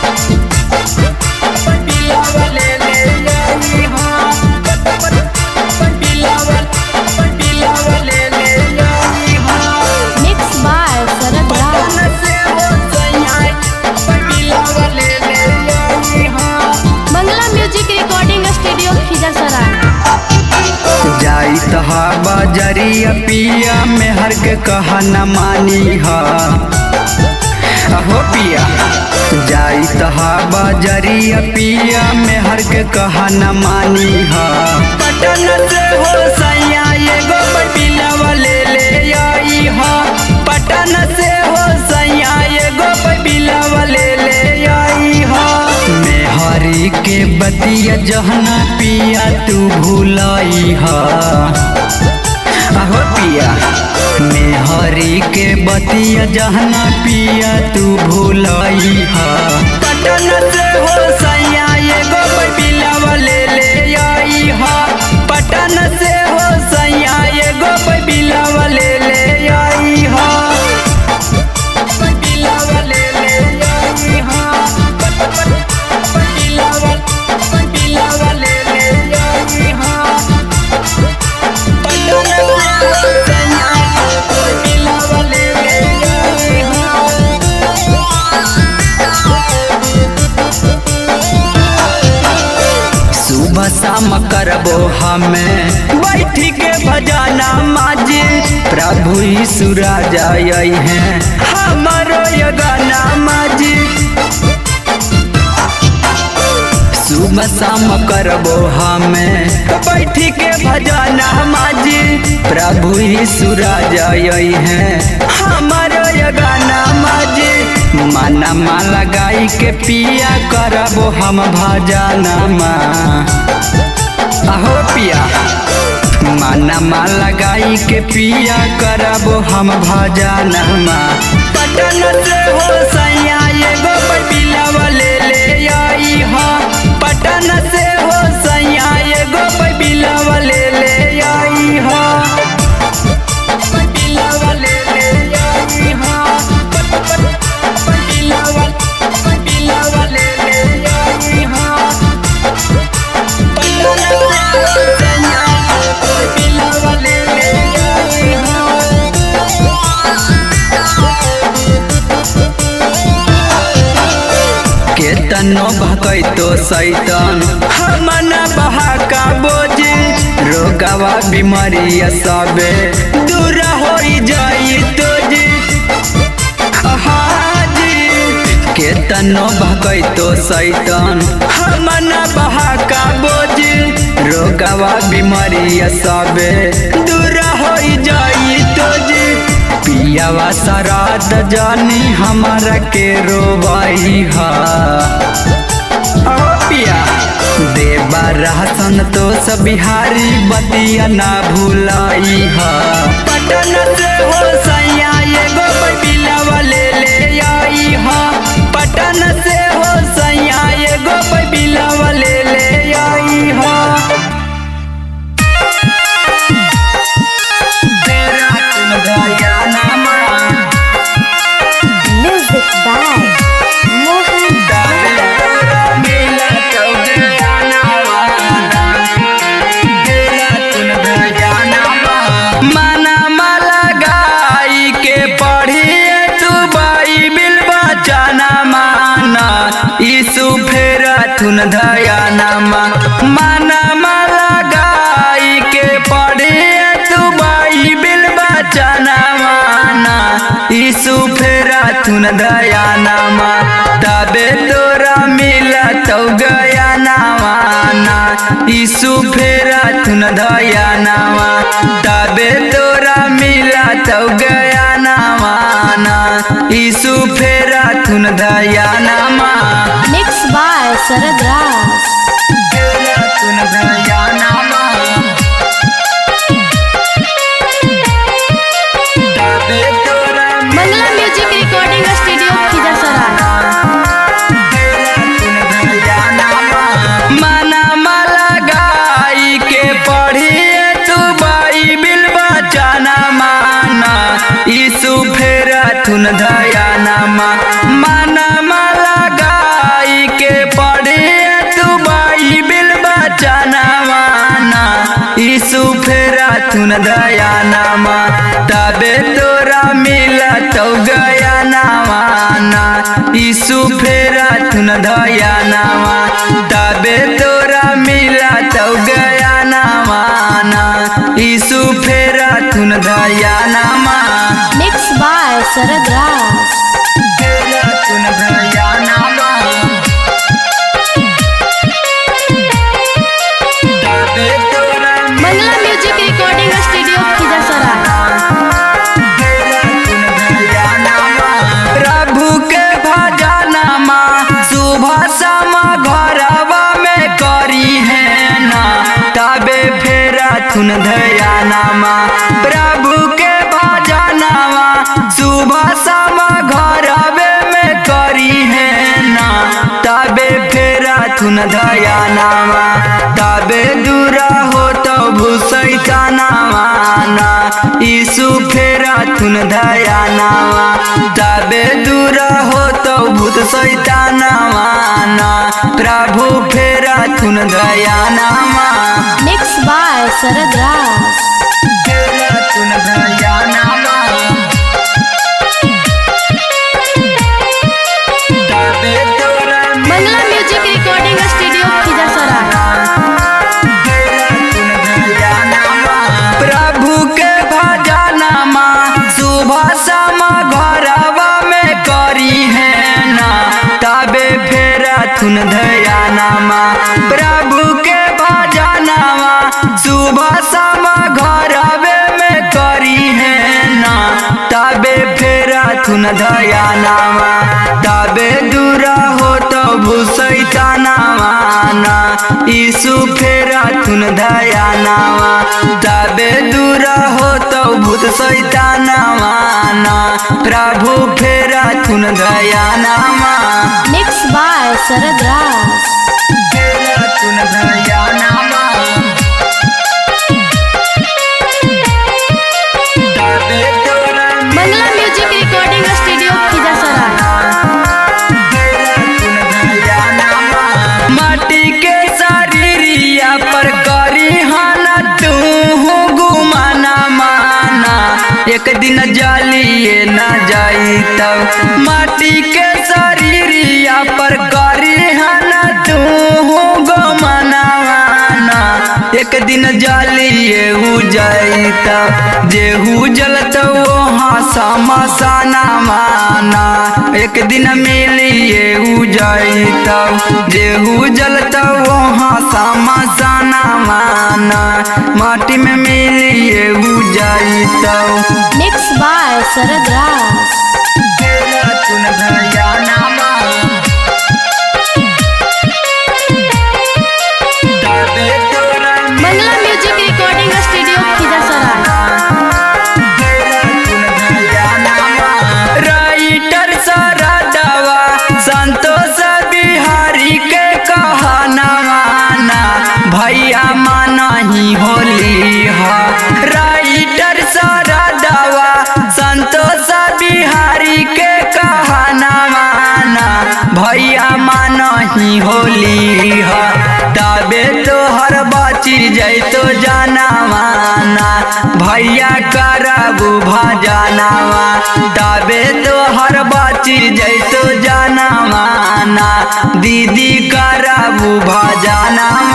Mixed by Sarad Raj. Bangla Music Recording Studio, Khizasara. जाई तहा बजरिया पिया में हर के कहा न मानी हा अहो पिया जाई तहा बजरिया पिया में हर के कहा न मानी हा पटन से हो सैया एगो पटिला वाले ले आई हा पटन से हो सैया एगो पटिला वाले ले आई हा मेहरी के बतिया जहना पिया तू भूलाई हा अहो पिया मेहरी के बतिया जहना पिया तू भूलाई हा पटन से हो सैया एगो पटिला वाले ले आई हा पटन से हो सैया एगो पटिला वाले ले आई हा पटिला वाले ले आई हा पटिला वाले पटिला वाले ले आई हा पटन से सैया पटिला वाले ले आई सुबह शाम करबो हमें बैठी के भजाना माजी प्रभु यीशु राजा आई हैं हमारो ये गाना माजी सुबह शाम करबो हमें बैठी के भजाना माजी प्रभु यीशु राजा आई हैं हमारो ये गाना माजी माना माला गाई के पिया करबो हम भजाना माँ अहो पिया माना माला गाई के पिया करबो हम भजाना माँ पटन से हो सैया एगो पटिला वाले ले आई हा पटन से हो सैया एगो पटिला वाले ले आई हा पटिला वाले ले आई हा पटिला वाले पटिला वाले ले आई हा पटन से सैया पटिला वाले ले आई हा केतनो भकैतो सैतन हमना बहाका बोझे रोगवा बीमारिया सबे दूर होई जाई तोजे हाजी केतनो भकैतो सैतन हमना बहाका बोझे रोगवा बीमारिया सबे दूर होई जाई तोजे पियावा सराद जानी हमारा के रोवाई हा ओ पिया देवा रहसन तो सब बिहारी बतिया ना भूलाई हा पटन से हो सैया एगो पटिला वाले ले आई हा पटन से हो सैया एगो पटिला वाले ले आई हा तेरा तुम नामा Music by Mohan माना माला गाई के पढ़िए तू बाइबिल बचाना माना यीशु फेरा तुन धयाना माना माला गाई के पढ़िए तू बाइबिल बचाना माना यीशु फेरा तुन धयाना तबे तोरा मिला तो गया नावाना यीशु फेरा तुन धया नावा तबे तोरा मिला तो गया नावाना यीशु फेरा तुन धया नामा Mixed by Sarad Raj. फेरा तुन धया नामा तबे तोरा Bangla Music Recording Studio, Khizasara. माना माला गाई के पढ़िए तू बाइबिल बचाना माना यीशु फेरा तुन धयाना माना माला गाई थुन दया नामा तबे तोरा मिला तो गया नामाना यीशु फेरा थुन दया नामा तबे तोरा मिला तो गया नामाना यीशु फेरा थुन दया नामा मिक्स बाय शरद राज फेरा थुन दया नामा तबे तोरा मंगला म्यूजिक रिकॉर्डिंग स्टूडियो खिजरसराय प्रभु के भजनमा सुबह समा घरवा में करी है ना तबे फेरा थुन धयानामा प्रभु के भजनमा सुबह समा घरवे में करी है ना तबे फेरा थुन धयानामा तबे दूरा हो तो भूसैतानामा ना यीशु फेरा थुन धयानामा तबे दूरा हो तो भूत सैतानामा ना प्रभु फेरा थुन धयानामा मिक्स बाय शरद राज फेरा थुन धयानामा तबे तोरा मंगला म्यूजिक रिकॉर्डिंग स्टूडियो खिजरसराय प्रभु के भजनमा सुबह समा घरवा में करी है ना तबे फेरा थुन धयानामा प्रभु के भजनमा सुबह समा घरवे में करी है ना तबे फेरा थुन धयानामा तबे दूरा हो तो भूसैतानामा ना यीशु फेरा थुन धयानामा तबे दूरा हो तो भूत सैतानामा ना प्रभु फेरा थुन धयानामा मिक्स बाय शरद राज फेरा थुन धयानामा तबे तोरा मंगला म्यूजिक रिकॉर्डिंग स्टूडियो खिजरसराय माटी के शरीरिया पर करी हाना तू गुमाना माना एक दिन जलिए ना जाई तब माटी के शरीरिया पर करी हाना तू गुमाना माना एक दिन जलिए उ जाई तब जेहू जलत वहाँ समसाना माना एक दिन मिलिए उ जाई तब जेहू जलत वहाँ समसाना माना माटी में मिलिए उ जाई तब मिक्स बाय शरद राज फेरा थुन धयानामा तबे तोरा मंगला music recording studio Khijarsarai writer सरदवा संतोष बिहारी के कहना माना भैया माना ही होली हा राइटर सरदवा संतोष बिहारी के कहना माना भैया माना ही होली हा तबे तो हर बाचिर जैतो जाना माना भैया करबू भजनावा तबे तो हर बाचिर जैतो जाना माना दीदी करबू भजनावा